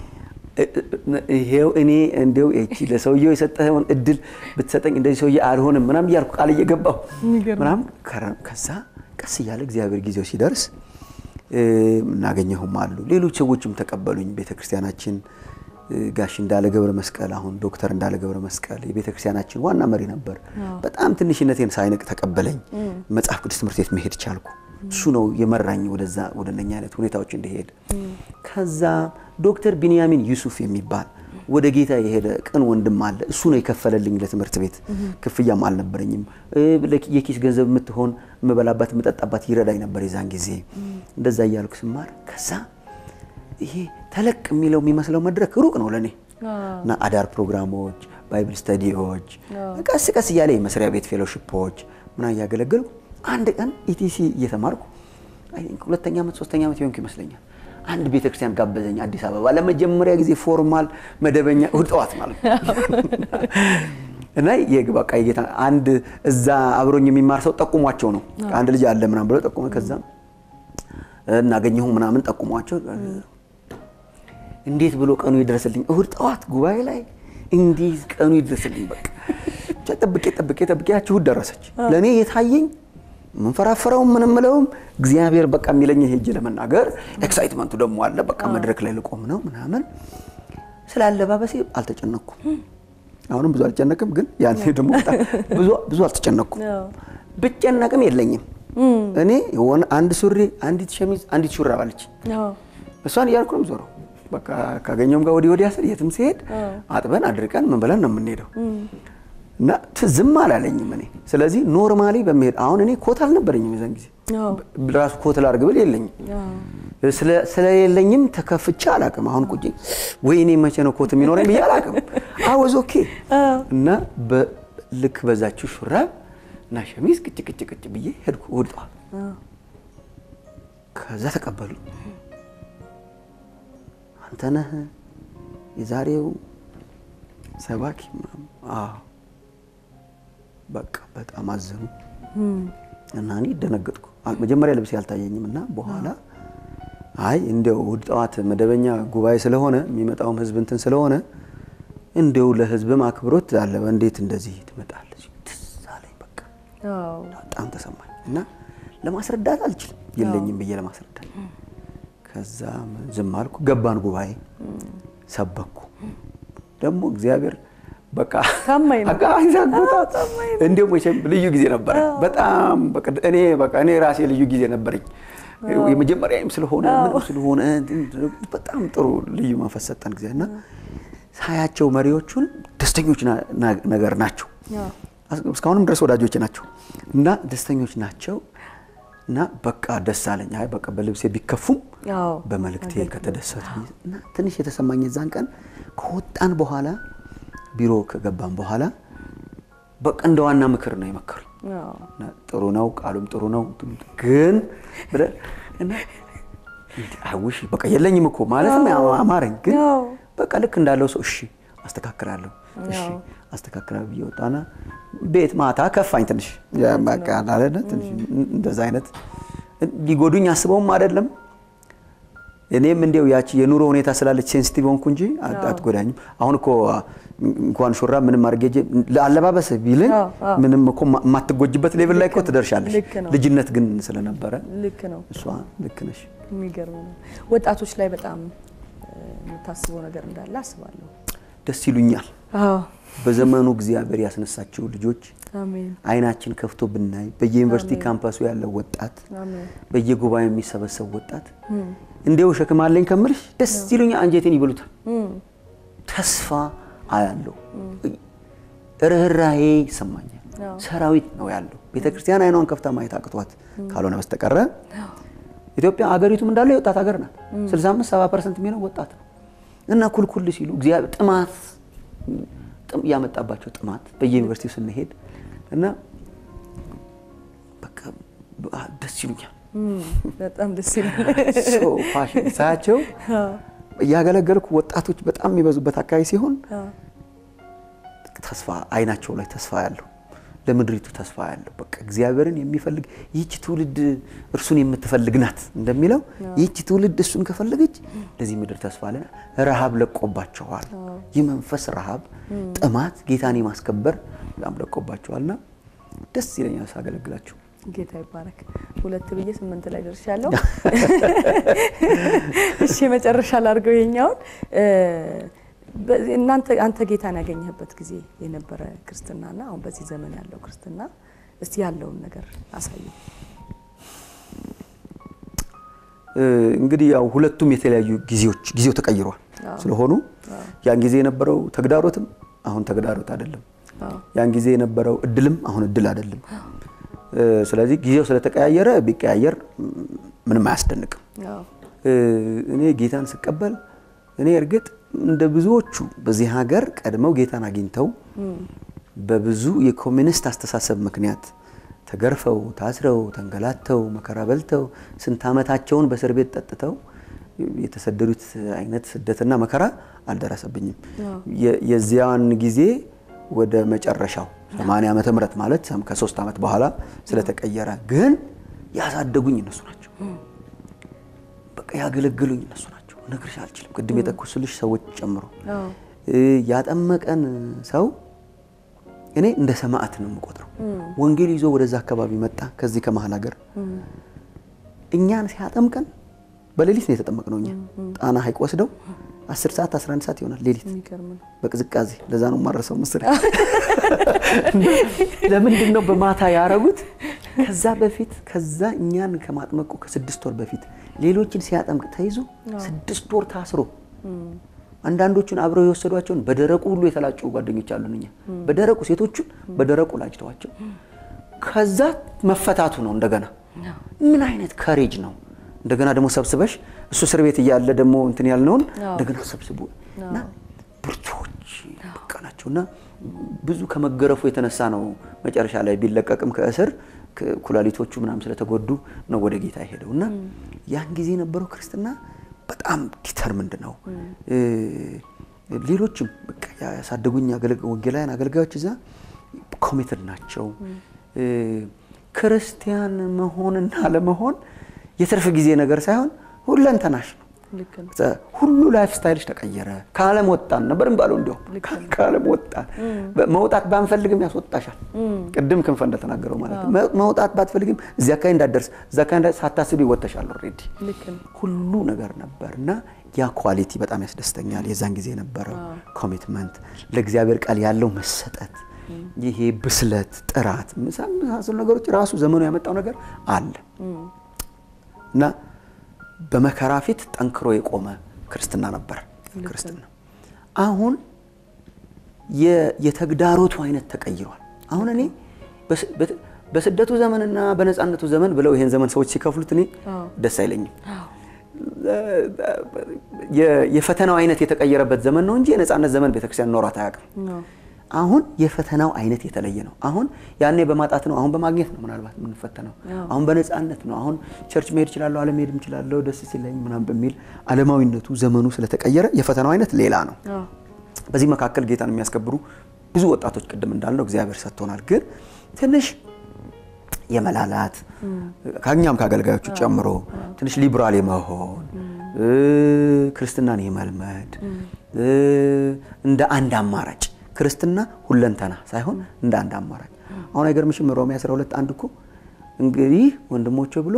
ይሄው እኔ እንደው እቺ ለሰውየው የሰጠኸውን እድል ብትሰጠኝ እንደዚህ ሰውዬ አልሆንም ምናምን እያልኩ ቃል እየገባሁ ምናምን ከዛ ቀስ እያለ እግዚአብሔር ጊዜው ሲደርስ እናገኘሁም አሉ። ሌሎች ሰዎችም ተቀበሉኝ። ቤተክርስቲያናችን ጋሽ እንዳለ ገብረ መስቀል አሁን ዶክተር እንዳለ ገብረ መስቀል የቤተክርስቲያናችን ዋና መሪ ነበር። በጣም ትንሽነቴን ሳይንቅ ተቀበለኝ። መጽሐፍ ቅዱስ ትምህርት ቤት መሄድ ቻልኩ። እሱ ነው የመራኝ ወደዛ ወደ እነኛ አይነት ሁኔታዎች እንዲሄድ። ከዛ ዶክተር ቢንያሚን ዩሱፍ የሚባል ወደ ጌታ የሄደ ቅን ወንድም አለ። እሱ ነው የከፈለልኝ ለትምህርት ቤት። ክፍያም አልነበረኝም። የኪስ ገንዘብ የምትሆን የምበላባት የምጠጣባት ይረዳኝ ነበር የዛን ጊዜ። እንደዛ እያልኩ ስማር ከዛ ይሄ ተለቅ የሚለው የሚመስለው መድረክ ሩቅ ነው ለእኔ እና አዳር ፕሮግራሞች፣ ባይብል ስተዲዎች፣ ቀስ ቀስ እያለ የመስሪያ ቤት ፌሎሺፖች ምና እያገለገልኩ አንድ ቀን ኢቲሲ እየተማርኩ ሁለተኛ ዓመት ሶስተኛ ዓመት የሆንኩ ይመስለኛል አንድ ቤተክርስቲያን ጋበዘኝ አዲስ አበባ ለመጀመሪያ ጊዜ ፎርማል መደበኛ እሑድ ጠዋት ማለት እና በቃ የጌታ አንድ እዛ አብሮኝ የሚማር ሰው ጠቁሟቸው ነው አንድ ልጅ አለ ምናምን ብለው ጠቁመ ከዛ እናገኘሁ ምናምን ጠቁሟቸው እንዴት ብሎ ቀኑ ይድረስልኝ እሑድ ጠዋት ጉባኤ ላይ እንዲህ ቀኑ ይድረስልኝ በቃ ጠብቄ ጠብቄ ጠብቄ ያቺ እሑድ ደረሰች ለእኔ የታየኝ ምንፈራፈረውም ምን ምለውም እግዚአብሔር በቃ የሚለኝ ሄጄ ለመናገር ኤክሳይትመንቱ ደግሞ አለ። በቃ መድረክ ላይ ልቆም ነው ምናምን። ስለ አለባበሴ አልተጨነኩም። አሁንም ብዙ አልጨነቅም፣ ግን ያኔ ደግሞ ብዙ አልተጨነኩም። ብጨነቅም የለኝም እኔ የሆነ አንድ ሱሪ፣ አንዲት ሸሚዝ፣ አንዲት ሹራብ አለች። እሷን እያልኩ ነው የምዞረው። በቃ ካገኘውም ጋር ወዲህ ወዲያ ስል የትም ሲሄድ አጥበን አድርቀን ምን ብለን ነው የምንሄደው እና ዝም አላለኝም እኔ። ስለዚህ ኖርማሊ በሚሄድ አሁን እኔ ኮት አልነበረኝም የዛን ጊዜ ራሱ ኮት ላድርግ ብል የለኝም። ስለሌለኝም ተከፍቼ አላውቅም። አሁን ቁጭ ወይ እኔ መቼ ነው ኮት የሚኖረኝ ብዬ አላውቅም። አወዝ ኦኬ እና ልክ በዛችሁ ሹራብ እና ሸሚዝ ቅጭ ቅጭ ቅጭ ብዬ ሄድኩ እሑድ ጠዋት። ከዛ ተቀበሉኝ። አንተ ነህ የዛሬው ሰባኪ ምናምን? አዎ በቃ በጣም አዘኑ እና እኔ ደነገጥኩ። መጀመሪያ ልብስ ያልታየኝም እና በኋላ አይ እንዲያው እሑድ ጠዋት መደበኛ ጉባኤ ስለሆነ የሚመጣውም ህዝብ እንትን ስለሆነ እንዲያው ለህዝብም አክብሮት አለ እንዴት እንደዚህ ትመጣለች? ትዝ አለኝ። በቃ በጣም ተሰማኝ እና ለማስረዳት አልችልም የለኝም ብዬ ለማስረዳት ከዛ ዝም አልኩ። ገባን ጉባኤ ሰበኩ። ደግሞ እግዚአብሔር በቃ እንዲሁም ልዩ ጊዜ ነበረ። በጣም እኔ በቃ እኔ ራሴ ልዩ ጊዜ ነበረኝ። የመጀመሪያም ስለሆነ ምንም ስለሆነ በጣም ጥሩ ልዩ መንፈስ ሰጠን ጊዜ እና ሳያቸው መሪዎቹን ደስተኞች ነገር ናቸው። እስካሁንም ድረስ ወዳጆች ናቸው እና ደስተኞች ናቸው እና በቃ ደስ አለኝ። አይ በቃ በልብሴ ቢከፉም በመልእክቴ ከተደሰቱ እና ትንሽ የተሰማኝ የዛን ቀን ከወጣን በኋላ ቢሮ ከገባን በኋላ በቃ እንደ ዋና ምክር ነው የመከሩኝ። ጥሩ ነው፣ ቃሉም ጥሩ ነው። ግን አይውሽ በቃ የለኝም እኮ ማለትም አማረኝ። ግን በቃ ልክ እንዳለው ሰው እሺ አስተካክላለሁ፣ እሺ አስተካክላለሁ ብዬ ወጣና ቤት ማታ ከፋኝ ትንሽ በቃ አላለ ትንሽ እንደዛ አይነት ሊጎዱኝ አስበውም አይደለም። እኔም እንዲያው ያቺ የኑሮ ሁኔታ ስላለች ሴንሲቲቭ ሆንኩ እንጂ አትጎዳኝም። አሁን እኮ እንኳን ሹራ ምንም አድርጌ ለአለባበስ ቢልኝ ምንም እኮ የማትጎጅበት ሌቭል ላይ እኮ ትደርሻለሽ። ልጅነት ግን ስለነበረ ልክ ነው። እሷ ልክ ነሽ። የሚገርም ነው። ወጣቶች ላይ በጣም የምታስበው ነገር እንዳለ አስባለሁ። ደስ ይሉኛል። በዘመኑ እግዚአብሔር ያስነሳቸው ልጆች አይናችን ከፍቶ ብናይ በየዩኒቨርሲቲ ካምፓሱ ያለው ወጣት፣ በየጉባኤው የሚሰበሰብ ወጣት እንዲያው ሸክም አለኝ ከምልሽ ደስ ይሉኛል። አንጀቴን ይበሉታል። ተስፋ አያለው፣ ርኅራሄ ይሰማኛል። ሰራዊት ነው ያለው። ቤተ ክርስቲያን አይኗን ከፍታ ማየት አቅቷት ካልሆነ በስተቀረ ኢትዮጵያ አገሪቱም እንዳለ የወጣት ሀገር ናት። 65 70 ፐርሰንት የሚሆነው ወጣት ነው እና ኩልኩል ሲሉ እግዚአብሔር ጥማት ያመጣባቸው ጥማት በየዩኒቨርሲቲው ስንሄድ እና በቃ ደስ ይሉኛል። በጣም ደስ ይላል። ፋሽን ሳያቸው እያገለገልኩ ወጣቶች በጣም የሚበዙበት አካባቢ ሲሆን ተስፋ አይናቸው ላይ ተስፋ ያለው ለምድሪቱ ተስፋ ያለው በቃ እግዚአብሔርን የሚፈልግ ይህች ትውልድ እርሱን የምትፈልግ ናት እንደሚለው ይህች ትውልድ እሱን ከፈለገች ለዚህ ምድር ተስፋ አለና ረሃብ ለቆባቸዋል። የመንፈስ ረሃብ፣ ጥማት፣ ጌታን የማስከበር በጣም ለቆባቸዋልና ደስ ይለኛል ሳገለግላቸው። ጌታ ይባረክ። ሁለት ብዬ ስምንት ላይ ደርሻለሁ። እሺ መጨረሻ ላድርገው የኛውን እናንተ አንተ ጌታን ያገኘህበት ጊዜ የነበረ ክርስትናና አሁን በዚህ ዘመን ያለው ክርስትና እስቲ ያለውን ነገር አሳዩ። እንግዲህ ያው ሁለቱም የተለያዩ ጊዜዎች ጊዜው ተቀይሯል ስለሆኑ ያን ጊዜ የነበረው ተግዳሮትም አሁን ተግዳሮት አይደለም። ያን ጊዜ የነበረው እድልም አሁን እድል አይደለም። ስለዚህ ጊዜው ስለተቀያየረ ቢቀያየር ምንም አያስደንቅም። እኔ ጌታን ስቀበል እኔ እርግጥ እንደ ብዙዎቹ በዚህ ሀገር ቀድመው ጌታን አግኝተው በብዙ የኮሚኒስት አስተሳሰብ ምክንያት ተገርፈው ታስረው ተንገላተው መከራ በልተው ስንት ዓመታቸውን በእስር ቤት ጠጥተው የተሰደዱት አይነት ስደትና መከራ አልደረሰብኝም። የዚያን ጊዜ ወደ መጨረሻው 80 ዓመተ ምህረት ማለት ከሶስት ዓመት በኋላ ስለተቀየረ ግን ያሳደጉኝ እነሱ ናቸው። በቃ ያገለገሉኝ እነሱ ናቸው። ነግርሽ አልችልም። ቅድም የጠቀስኩልሽ ሰዎች ጨምሮ ያጠመቀን ሰው እኔ እንደ ሰማዕት ነው የምቆጥረው። ወንጌል ይዞ ወደዛ አካባቢ መጣ። ከዚህ ከመሀል ሀገር እኛን ሲያጠምቀን በሌሊት ነው የተጠመቅነው። እኛ ጣና ሐይቅ ወስደው 10 ሰዓት 11 ሰዓት ይሆናል ሌሊት በቅዝቃዜ። ለዛ ነው የማረሰው ምስል። ለምንድን ነው በማታ ያረጉት? ከዛ በፊት ከዛ እኛን ከማጥመቁ ከስድስት ወር በፊት ሌሎችን ሲያጠምቅ ተይዞ ስድስት ወር ታስሮ አንዳንዶቹን አብረው የወሰዷቸውን በደረቁ ሁሉ የተላጩ ጓደኞች አሉን። እኛ በደረቁ ሴቶቹን በደረቁ ላጭተዋቸው ከዛ መፈታቱ ነው። እንደገና ምን አይነት ከሬጅ ነው! እንደገና ደግሞ ሰብስበሽ እሱ እስር ቤት እያለ ደግሞ እንትን ያልነውን እንደገና ሰብስቡ እና ብርቶች በቃ ናቸው እና ብዙ ከመገረፉ የተነሳ ነው መጨረሻ ላይ ቢለቀቅም ከእስር ኩላሊቶቹ ምናምን ስለተጎዱ ነው ወደ ጌታ የሄደው እና ያን ጊዜ የነበረው ክርስትና በጣም ዲተርምንድ ነው። ሌሎችም በቃ ያሳደጉኝ ወንጌላውያን አገልጋዮች እዛ ኮሚትድ ናቸው። ክርስቲያን መሆንና ለመሆን የትርፍ ጊዜ ነገር ሳይሆን ሁለንተናሽ ነው። ሁሉ ላይፍ ስታይልሽ ተቀየረ። ከዓለም ወጣን ነበር ባለው እንዲያውም ከዓለም ወጣን። መውጣት ባንፈልግም ያስወጣሻል። ቅድም ክንፈ እንደተናገረው ማለት ነው። መውጣት ባትፈልግም እዚያ አካባቢ እንዳትደርስ እዛ አካባቢ ሳታስቢ ይወጣሻል። ኦልሬዲ ሁሉ ነገር ነበር እና ያ ኳሊቲ በጣም ያስደስተኛል። የዛን ጊዜ የነበረው ኮሚትመንት፣ ለእግዚአብሔር ቃል ያለው መሰጠት፣ ይሄ ብስለት፣ ጥራት መሳሰሉ ነገሮች ራሱ ዘመኑ ያመጣው ነገር አለ እና በመከራ ፊት ጠንክሮ የቆመ ክርስትና ነበር ክርስትና። አሁን የተግዳሮቱ አይነት ተቀይሯል። አሁን እኔ በስደቱ ዘመንና በነፃነቱ ዘመን ብለው ይሄን ዘመን ሰዎች ሲከፍሉት እኔ ደስ አይለኝም። የፈተናው አይነት የተቀየረበት ዘመን ነው እንጂ የነፃነት ዘመን ቤተክርስቲያን ኖሯት አያውቅም። አሁን የፈተናው አይነት የተለየ ነው። አሁን ያኔ በማጣት ነው፣ አሁን በማግኘት ነው ምናልባት የምንፈተነው። አሁን በነፃነት ነው። አሁን ቸርች መሄድ እችላለሁ፣ አለመሄድም እችላለሁ፣ ደስ ሲለኝ ምናምን በሚል ዓለማዊነቱ ዘመኑ ስለተቀየረ የፈተናው አይነት ሌላ ነው። በዚህ መካከል ጌታን የሚያስከብሩ ብዙ ወጣቶች ቅድም እንዳልነው እግዚአብሔር ሰጥቶናል። ግን ትንሽ የመላላት ከኛም ከአገልጋዮቹ ጨምሮ ትንሽ ሊብራል የመሆን ክርስትናን የመልመድ እንደ አንድ አማራጭ ክርስትና ሁለንተና ሳይሆን እንደ አንድ አማራጭ አሁን አይገርምሽም? ሮሜ 12 አንድ እኮ እንግዲህ ወንድሞቼ ብሎ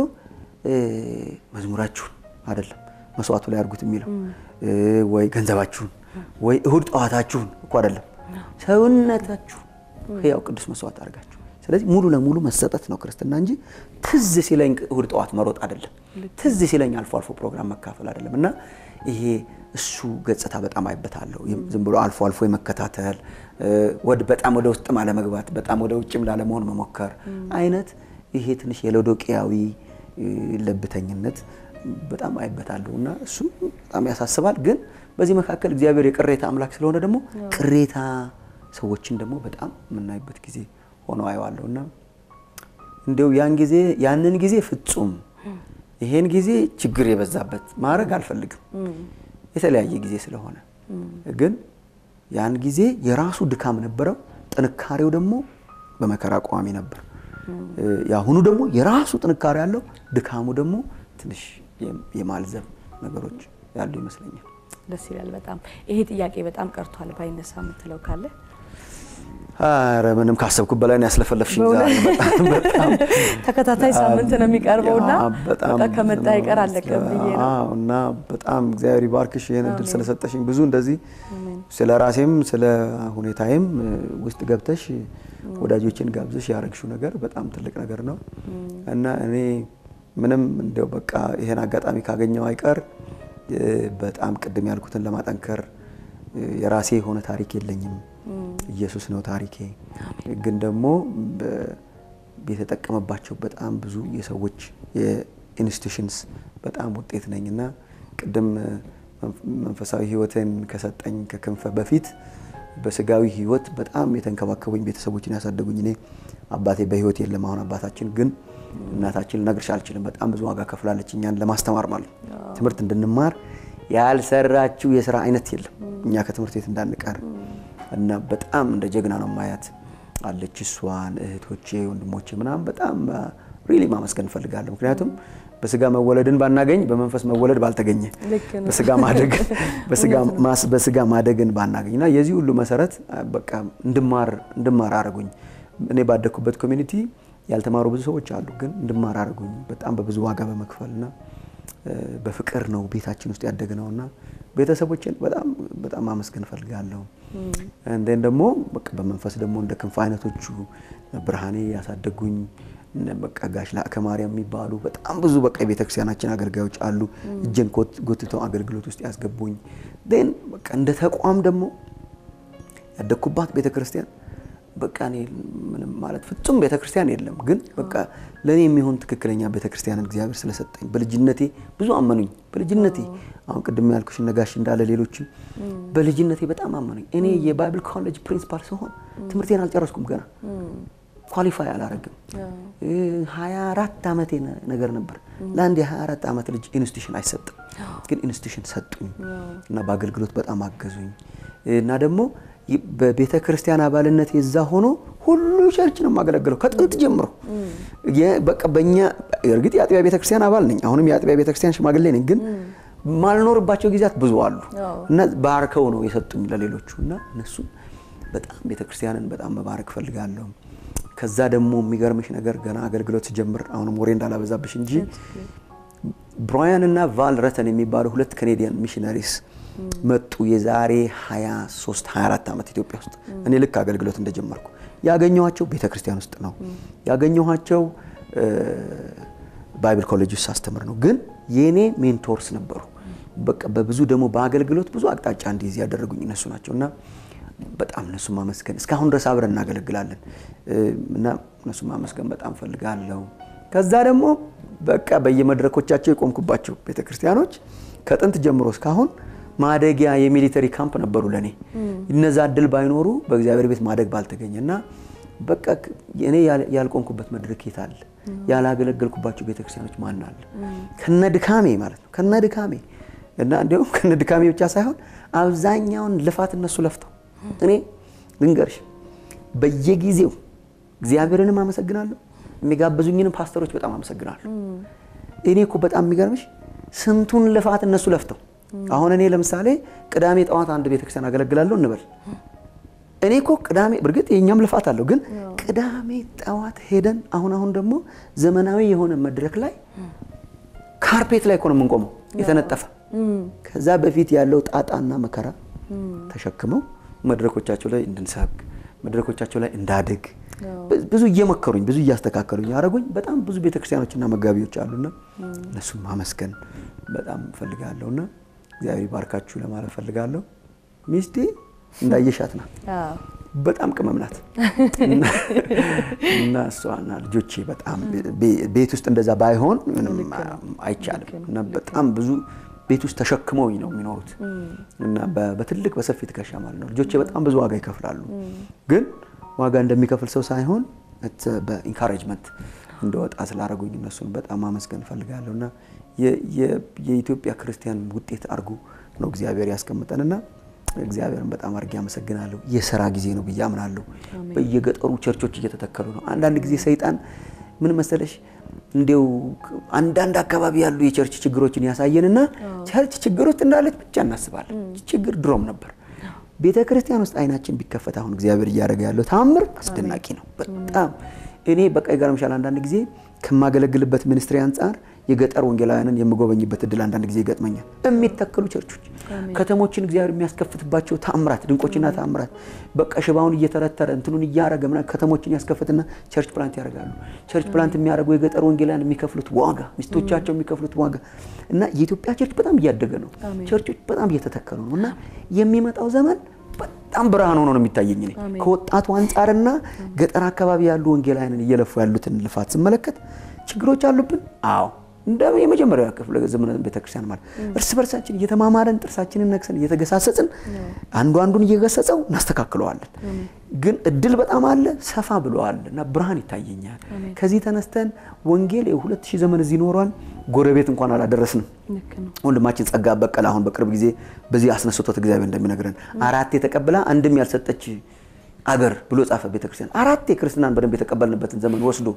መዝሙራችሁን አይደለም መስዋዕቱ ላይ አድርጉት የሚለው ወይ ገንዘባችሁን ወይ እሁድ ጠዋታችሁን እኮ አይደለም ሰውነታችሁ ሕያው ቅዱስ መስዋዕት አድርጋችሁ ስለዚህ ሙሉ ለሙሉ መሰጠት ነው ክርስትና እንጂ ትዝ ሲለኝ እሁድ ጠዋት መሮጥ አይደለም። ትዝ ሲለኝ አልፎ አልፎ ፕሮግራም መካፈል አይደለም። እና ይሄ እሱ ገጽታ በጣም አይበታለሁ። ዝም ብሎ አልፎ አልፎ የመከታተል በጣም ወደ ውስጥም አለመግባት፣ በጣም ወደ ውጭም ላለመሆን መሞከር አይነት ይሄ ትንሽ የሎዶቅያዊ ለብተኝነት በጣም አይበታለሁ እና እሱ በጣም ያሳስባል። ግን በዚህ መካከል እግዚአብሔር የቅሬታ አምላክ ስለሆነ ደግሞ ቅሬታ ሰዎችን ደግሞ በጣም የምናይበት ጊዜ ሆኖ አየዋለሁ እና እንዲያው ያን ጊዜ ያንን ጊዜ ፍጹም ይሄን ጊዜ ችግር የበዛበት ማድረግ አልፈልግም የተለያየ ጊዜ ስለሆነ ግን ያን ጊዜ የራሱ ድካም ነበረው፣ ጥንካሬው ደግሞ በመከራ ቋሚ ነበር። የአሁኑ ደግሞ የራሱ ጥንካሬ ያለው ድካሙ ደግሞ ትንሽ የማልዘብ ነገሮች ያሉ ይመስለኛል። ደስ ይላል በጣም ይሄ ጥያቄ በጣም ቀርቷል ባይነሳ የምትለው ካለ ኧረ ምንም ካሰብኩት በላይ ነው ያስለፈለፍሽኝ። ዛሬ በጣም ተከታታይ ሳምንት ነው የሚቀርበውና በቃ ከመጣ ይቀር አለቀም ብዬ ነው እና በጣም እግዚአብሔር ይባርክሽ ይህን እድል ስለሰጠሽኝ ብዙ እንደዚህ ስለ ራሴም ስለ ሁኔታዬም ውስጥ ገብተሽ ወዳጆችን ጋብዘሽ ያደረግሽው ነገር በጣም ትልቅ ነገር ነው እና እኔ ምንም እንዲያው በቃ ይሄን አጋጣሚ ካገኘው አይቀር በጣም ቅድም ያልኩትን ለማጠንከር የራሴ የሆነ ታሪክ የለኝም። ኢየሱስ ነው ታሪኬ። ግን ደግሞ የተጠቀመባቸው በጣም ብዙ የሰዎች የኢንስቲቱሽንስ በጣም ውጤት ነኝ እና ቅድም መንፈሳዊ ሕይወትን ከሰጠኝ ከክንፈ በፊት በስጋዊ ሕይወት በጣም የተንከባከቡኝ ቤተሰቦችን ያሳደጉኝ እኔ አባቴ በሕይወት የለም። አሁን አባታችን ግን እናታችን ልነግርሽ አልችልም። በጣም ብዙ ዋጋ ከፍላለች እኛን ለማስተማር ማለት ትምህርት እንድንማር ያልሰራችው የስራ አይነት የለም እኛ ከትምህርት ቤት እንዳንቀር እና በጣም እንደ ጀግና ነው ማያት አለች። እሷን እህቶቼ፣ ወንድሞቼ ምናምን በጣም ሪሊ ማመስገን እንፈልጋለሁ። ምክንያቱም በስጋ መወለድን ባናገኝ በመንፈስ መወለድ ባልተገኘ በስጋ ማደግ በስጋ ማደግን ባናገኝ እና የዚህ ሁሉ መሰረት በቃ እንድማር እንድማር አረጉኝ። እኔ ባደግኩበት ኮሚኒቲ ያልተማሩ ብዙ ሰዎች አሉ፣ ግን እንድማር አረጉኝ በጣም በብዙ ዋጋ በመክፈል እና በፍቅር ነው ቤታችን ውስጥ ያደግነው እና ቤተሰቦችን በጣም በጣም ማመስገን እፈልጋለሁ። እንደን ደግሞ በቃ በመንፈስ ደግሞ እንደ ክንፍ አይነቶቹ ብርሃኔ ያሳደጉኝ በቃ ጋሽ ላከ ማርያም የሚባሉ በጣም ብዙ በቃ የቤተክርስቲያናችን አገልጋዮች አሉ። እጄን ጎትተው አገልግሎት ውስጥ ያስገቡኝ ን በቃ እንደ ተቋም ደግሞ ያደግኩባት ቤተክርስቲያን በቃ እኔ ምንም ማለት ፍጹም ቤተክርስቲያን የለም፣ ግን በቃ ለእኔ የሚሆን ትክክለኛ ቤተክርስቲያንን እግዚአብሔር ስለሰጠኝ በልጅነቴ ብዙ አመኑኝ። በልጅነቴ አሁን ቅድም ያልኩሽ ነጋሽ እንዳለ ሌሎችም በልጅነቴ በጣም አመኑኝ። እኔ የባይብል ኮሌጅ ፕሪንሲፓል ስሆን ትምህርቴን አልጨረስኩም ገና ኳሊፋይ አላረግም። ሀያ አራት ዓመቴ ነገር ነበር። ለአንድ የሀያ አራት ዓመት ልጅ ኢንስቲቱሽን አይሰጥም፣ ግን ኢንስቲቱሽን ሰጡኝ እና በአገልግሎት በጣም አገዙኝ እና ደግሞ በቤተ ክርስቲያን አባልነት የዛ ሆኖ ሁሉ ቸርች ነው የማገለግለው ከጥንት ጀምሮ። በቃ በእኛ እርግጥ የአጥቢያ ቤተ ክርስቲያን አባል ነኝ፣ አሁንም የአጥቢያ ቤተ ክርስቲያን ሽማግሌ ነኝ። ግን ማልኖርባቸው ጊዜያት ብዙ አሉ እና ባርከው ነው የሰጡኝ ለሌሎቹ እና እነሱ በጣም ቤተ ክርስቲያንን በጣም መባረክ ፈልጋለሁ። ከዛ ደግሞ የሚገርምሽ ነገር ገና አገልግሎት ስጀምር አሁንም ወሬ እንዳላበዛብሽ እንጂ ብራያን እና ቫል ረተን የሚባሉ ሁለት ካኔዲያን ሚሽነሪስ መጡ። የዛሬ 23 24 ዓመት ኢትዮጵያ ውስጥ እኔ ልክ አገልግሎት እንደጀመርኩ ያገኘኋቸው ቤተ ክርስቲያን ውስጥ ነው ያገኘኋቸው። ባይብል ኮሌጅ ውስጥ ሳስተምር ነው። ግን የእኔ ሜንቶርስ ነበሩ። በቃ በብዙ ደግሞ በአገልግሎት ብዙ አቅጣጫ እንዲይዝ ያደረጉኝ እነሱ ናቸው እና በጣም እነሱ ማመስገን እስካሁን ድረስ አብረን እናገለግላለን እና እነሱ ማመስገን በጣም ፈልጋለሁ። ከዛ ደግሞ በቃ በየመድረኮቻቸው የቆምኩባቸው ቤተክርስቲያኖች ከጥንት ጀምሮ እስካሁን ማደጊያ የሚሊተሪ ካምፕ ነበሩ ለእኔ። እነዛ እድል ባይኖሩ በእግዚአብሔር ቤት ማደግ ባልተገኘ እና በቃ እኔ ያልቆምኩበት መድረክ የት አለ? ያላገለገልኩባቸው ቤተክርስቲያኖች ማን አለ? ከነ ድካሜ ማለት ነው ከነ ድካሜ እና እንዲሁም ከነ ድካሜ ብቻ ሳይሆን አብዛኛውን ልፋት እነሱ ለፍተው እኔ ልንገርሽ በየጊዜው እግዚአብሔርንም አመሰግናለሁ፣ የሚጋብዙኝንም ፓስተሮች በጣም አመሰግናለሁ። እኔ እኮ በጣም የሚገርምሽ ስንቱን ልፋት እነሱ ለፍተው አሁን እኔ ለምሳሌ ቅዳሜ ጠዋት አንድ ቤተክርስቲያን አገለግላለሁ እንበል። እኔ እኮ ቅዳሜ በእርግጥ የእኛም ልፋት አለው፣ ግን ቅዳሜ ጠዋት ሄደን አሁን አሁን ደግሞ ዘመናዊ የሆነ መድረክ ላይ ካርፔት ላይ እኮ ነው የምንቆመው የተነጠፈ። ከዛ በፊት ያለው ጣጣና መከራ ተሸክመው መድረኮቻቸው ላይ እንድንሰብክ መድረኮቻቸው ላይ እንዳድግ ብዙ እየመከሩኝ ብዙ እያስተካከሉኝ ያደረጉኝ በጣም ብዙ ቤተክርስቲያኖችና መጋቢዎች አሉና እነሱም ማመስገን በጣም ፈልጋለሁና እግዚአብሔር ባርካችሁ ለማለት ፈልጋለሁ። ሚስቴ እንዳየሻት ናት፣ በጣም ቅመም ናት እና እሷና ልጆቼ በጣም ቤት ውስጥ እንደዛ ባይሆን ምንም አይቻልም እና በጣም ብዙ ቤት ውስጥ ተሸክመውኝ ነው የሚኖሩት እና በትልቅ በሰፊ ትከሻ ማለት ነው። ልጆቼ በጣም ብዙ ዋጋ ይከፍላሉ፣ ግን ዋጋ እንደሚከፍል ሰው ሳይሆን በኢንካሬጅመንት እንደወጣ ስላደረጉኝ እነሱን በጣም ማመስገን እፈልጋለሁ እና የኢትዮጵያ ክርስቲያን ውጤት አድርጎ ነው እግዚአብሔር ያስቀምጠንና እግዚአብሔርን በጣም አድርጌ አመሰግናለሁ። የስራ ጊዜ ነው ብዬ አምናለሁ። በየገጠሩ ቸርቾች እየተተከሉ ነው። አንዳንድ ጊዜ ሰይጣን ምን መሰለሽ እንዲው አንዳንድ አካባቢ ያሉ የቸርች ችግሮችን ያሳየንና ቸርች ችግር ውስጥ እንዳለች ብቻ እናስባለን። ችግር ድሮም ነበር። ቤተ ክርስቲያን ውስጥ አይናችን ቢከፈት አሁን እግዚአብሔር እያደረገ ያለው ታምር አስደናቂ ነው። በጣም እኔ በቃ ይገርምሻል። አንዳንድ ጊዜ ከማገለግልበት ሚኒስትሪ አንጻር የገጠር ወንጌላውያንን የምጎበኝበት እድል አንዳንድ ጊዜ ይገጥመኛል። የሚተከሉ ቸርቾች ከተሞችን እግዚአብሔር የሚያስከፍትባቸው ታምራት፣ ድንቆችና ታምራት በቃ ሽባውን እየተረተረ እንትኑን እያረገ ምናምን ከተሞችን ያስከፍትና ቸርች ፕላንት ያደርጋሉ። ቸርች ፕላንት የሚያደርጉ የገጠር ወንጌላውያን የሚከፍሉት ዋጋ፣ ሚስቶቻቸው የሚከፍሉት ዋጋ እና የኢትዮጵያ ቸርች በጣም እያደገ ነው። ቸርቾች በጣም እየተተከሉ ነው እና የሚመጣው ዘመን በጣም ብርሃን ሆኖ ነው የሚታየኝ። እኔ ከወጣቱ አንጻርና ገጠር አካባቢ ያሉ ወንጌላውያንን እየለፉ ያሉትን ልፋት ስመለከት ችግሮች አሉብን። አዎ እንደ የመጀመሪያው ክፍለ ዘመን ቤተክርስቲያን ማለት እርስ በርሳችን እየተማማረን ጥርሳችንን ነክሰን እየተገሳሰጽን አንዱ አንዱን እየገሰጸው እናስተካክለዋለን። ግን እድል በጣም አለ፣ ሰፋ ብለዋል እና ብርሃን ይታየኛል። ከዚህ ተነስተን ወንጌል የሁለት ሺህ ዘመን እዚህ ኖሯል። ጎረቤት እንኳን አላደረስንም። ወንድማችን ጸጋ በቀለ አሁን በቅርብ ጊዜ በዚህ አስነስቶት እግዚአብሔር እንደሚነግረን አራት የተቀብላ አንድም ያልሰጠች አገር ብሎ ጻፈ። ቤተክርስቲያን አራት የክርስትናን በደንብ የተቀበልንበትን ዘመን ወስዶ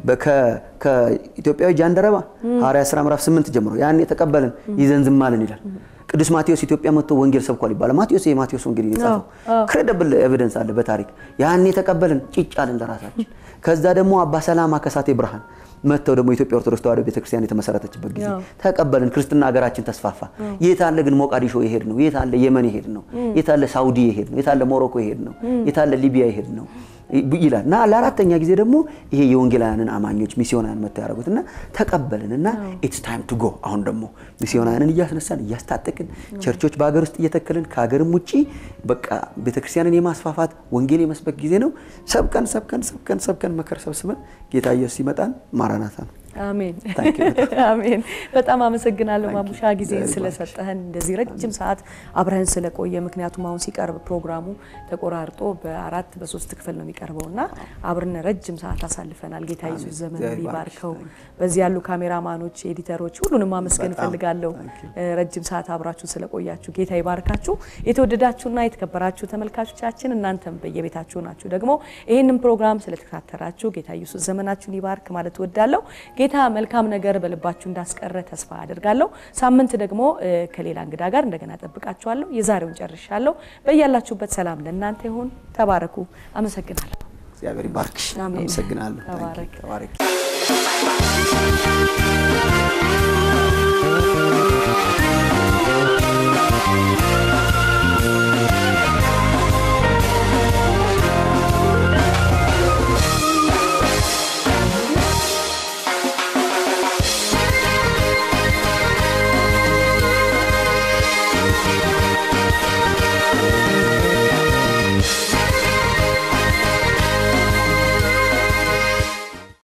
ከኢትዮጵያዊ ጃንደረባ ሐዋርያት ሥራ ምዕራፍ ስምንት ጀምሮ ያን የተቀበልን ይዘን ዝም አልን ይላል። ቅዱስ ማቴዎስ ኢትዮጵያ መጥቶ ወንጌል ሰብኳል ይባላል። ማቴዎስ የማቴዎስ ወንጌል የጻፈው ክሬዲብል ኤቪደንስ አለ በታሪክ ያን የተቀበልን ጭጭ አልን ለራሳችን። ከዛ ደግሞ አባ ሰላማ ከሳቴ ብርሃን መጥተው ደግሞ ኢትዮጵያ ኦርቶዶክስ ተዋሕዶ ቤተክርስቲያን የተመሰረተችበት ጊዜ ተቀበልን። ክርስትና ሀገራችን ተስፋፋ። የት አለ ግን ሞቃዲሾ የሄድ ነው? የት አለ የመን የሄድ ነው? የት አለ ሳውዲ የሄድ ነው? የት አለ ሞሮኮ የሄድ ነው? የት አለ ሊቢያ የሄድ ነው ይላል እና ለአራተኛ ጊዜ ደግሞ ይሄ የወንጌላውያንን አማኞች ሚስዮናውያን መጥተው ያደረጉት እና ተቀበልን እና ኢትስ ታይም ቱ ጎ አሁን ደግሞ ሚስዮናውያንን እያስነሳን እያስታጠቅን ቸርቾች በሀገር ውስጥ እየተከልን ከሀገርም ውጭ በቃ ቤተክርስቲያንን የማስፋፋት ወንጌል የመስበክ ጊዜ ነው። ሰብከን ሰብከን ሰብከን ሰብከን መከር ሰብስበን ጌታ ኢየሱስ ሲመጣን ማራናታ ነው። አሜን አሜን። በጣም አመሰግናለሁ ማሙሻ ጊዜን ስለሰጠህን እንደዚህ ረጅም ሰዓት አብረህን ስለቆየ። ምክንያቱም አሁን ሲቀርብ ፕሮግራሙ ተቆራርጦ በአራት በሶስት ክፍል ነው የሚቀርበው እና አብረን ረጅም ሰዓት አሳልፈናል። ጌታ ኢየሱስ ዘመን ይባርከው። በዚህ ያሉ ካሜራማኖች፣ ኤዲተሮች ሁሉንም ማመስገን እፈልጋለሁ። ረጅም ሰዓት አብራችሁ ስለቆያችሁ ጌታ ይባርካችሁ። የተወደዳችሁና የተከበራችሁ ተመልካቾቻችን እናንተም በየቤታችሁ ናችሁ ደግሞ ይህንን ፕሮግራም ስለተከታተላችሁ ጌታ ኢየሱስ ዘመናችሁን ይባርክ ማለት እወዳለሁ። ጌታ መልካም ነገር በልባችሁ እንዳስቀረ ተስፋ አድርጋለሁ። ሳምንት ደግሞ ከሌላ እንግዳ ጋር እንደገና ጠብቃችኋለሁ። የዛሬውን ጨርሻለሁ። በያላችሁበት ሰላም ለእናንተ ይሁን። ተባረኩ። አመሰግናለሁ። እግዚአብሔር ይባርክሽ። አመሰግናለሁ። ተባረክ። ተባረክ።